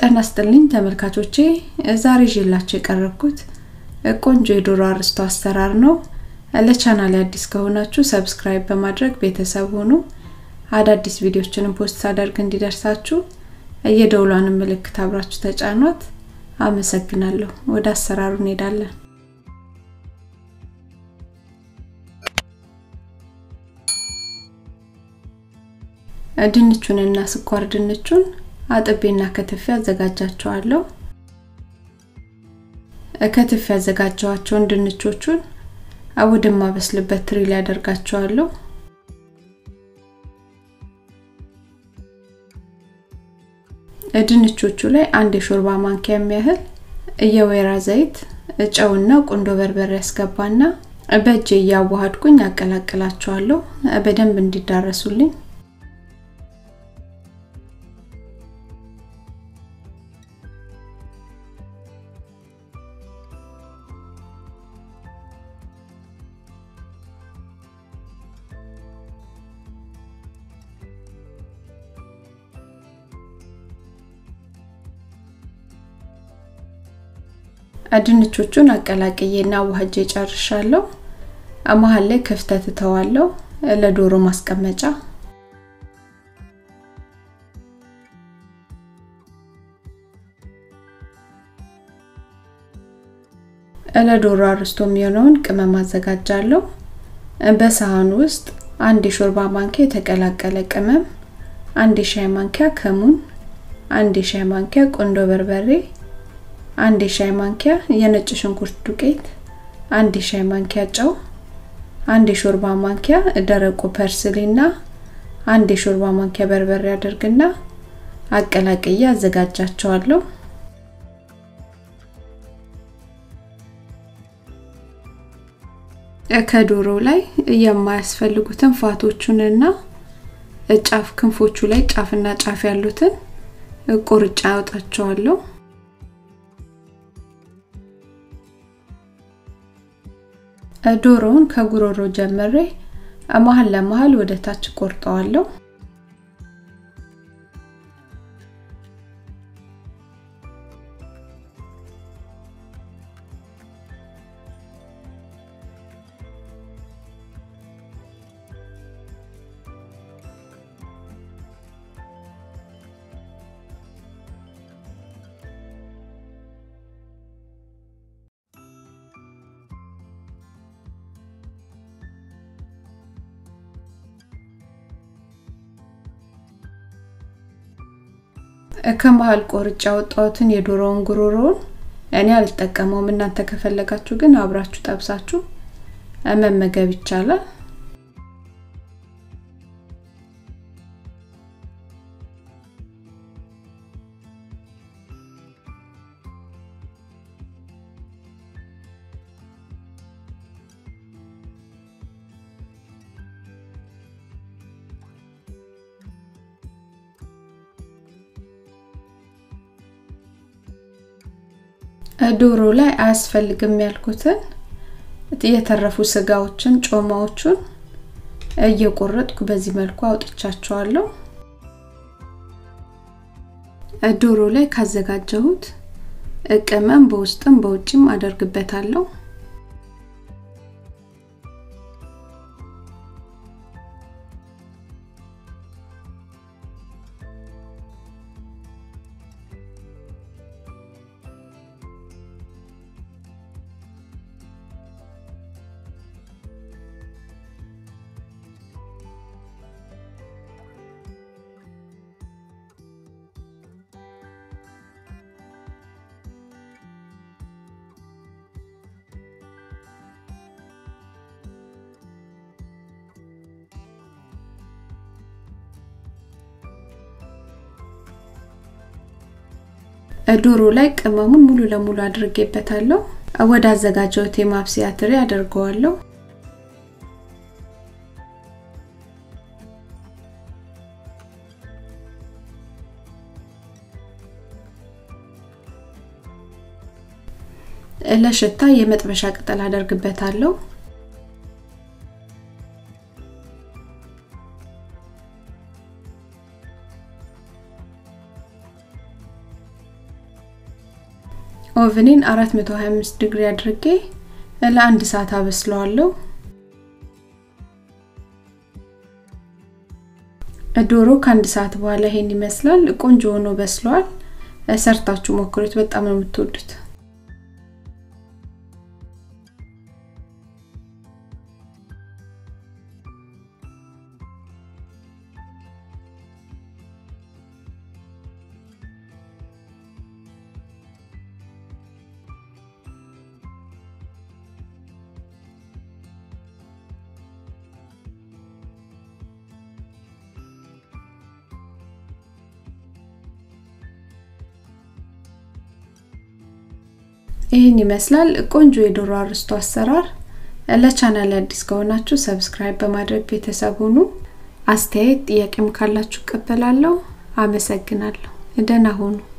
ጤና ይስጥልኝ ተመልካቾቼ፣ ዛሬ ይዤላችሁ የቀረብኩት ቆንጆ የዶሮ አርስቶ አሰራር ነው። ለቻናል አዲስ ከሆናችሁ ሰብስክራይብ በማድረግ ቤተሰብ ሁኑ። አዳዲስ ቪዲዮችንም ፖስት ሳደርግ እንዲደርሳችሁ የደውሏንም ምልክት አብራችሁ ተጫኗት። አመሰግናለሁ። ወደ አሰራሩ እንሄዳለን። ድንቹንና ስኳር ድንቹን አጥቤና ከትፌ አዘጋጃቸዋለሁ። ከትፌ ያዘጋጀዋቸውን ድንቾቹን ወደማበስልበት ትሪ ላይ አደርጋቸዋለሁ። ድንቾቹ ላይ አንድ የሾርባ ማንኪያ የሚያህል የወይራ ዘይት፣ ጨውና ቁንዶ በርበሬ ያስገባና በእጄ እያዋሃድኩኝ አቀላቅላቸዋለሁ በደንብ እንዲዳረሱልኝ። ድንቾቹን አቀላቅዬና ዋህጄ ጨርሻለሁ። መሀል ላይ ክፍተት እተዋለሁ ለዶሮ ማስቀመጫ። ለዶሮ አርስቶ የሚሆነውን ቅመም አዘጋጃለሁ። በሳህኑ ውስጥ አንድ የሾርባ ማንኪያ የተቀላቀለ ቅመም፣ አንድ የሻይ ማንኪያ ከሙን፣ አንድ የሻይ ማንኪያ ቁንዶ በርበሬ አንድ የሻይ ማንኪያ የነጭ ሽንኩርት ዱቄት፣ አንድ የሻይ ማንኪያ ጨው፣ አንድ የሾርባ ማንኪያ ደረቁ ፐርስሊና አንድ የሾርባ ማንኪያ በርበሬ አድርግና አቀላቅዬ አዘጋጃቸዋለሁ። ከዶሮ ላይ የማያስፈልጉትን ፋቶቹንና ጫፍ ክንፎቹ ላይ ጫፍና ጫፍ ያሉትን ቁርጫ አወጣቸዋለሁ። ዶሮውን ከጉሮሮ ጀምሬ መሀል ለመሀል ወደ ታች ቆርጠዋለሁ። ከመሀል ቆርጬ ያወጣሁትን የዶሮውን ጉሮሮውን እኔ አልጠቀመውም። እናንተ ከፈለጋችሁ ግን አብራችሁ ጠብሳችሁ መመገብ ይቻላል። ዶሮ ላይ አያስፈልግም ያልኩትን የተረፉ ስጋዎችን ጮማዎቹን እየቆረጥኩ በዚህ መልኩ አውጥቻቸዋለሁ። ዶሮ ላይ ካዘጋጀሁት ቅመም በውስጥም በውጭም አደርግበታለሁ። ዶሮ ላይ ቅመሙን ሙሉ ለሙሉ አድርጌበታለሁ። ወደ አዘጋጀሁት የማብሰያ ትሪ አደርገዋለሁ። ለሽታ የመጥበሻ ቅጠል አደርግበታለሁ። ኦቭኔን 425 ዲግሪ አድርጌ ለአንድ ሰዓት አበስለዋለሁ። ዶሮ ከአንድ ሰዓት በኋላ ይሄን ይመስላል። ቆንጆ ሆኖ በስሏል። ሰርታችሁ ሞክሩት፣ በጣም ነው የምትወዱት። ይህን ይመስላል ቆንጆ የዶሮ አርስቶ አሰራር። ለቻናል አዲስ ከሆናችሁ ሰብስክራይብ በማድረግ ቤተሰብ ሁኑ። አስተያየት ጥያቄም ካላችሁ እቀበላለሁ። አመሰግናለሁ። ደህና ሁኑ።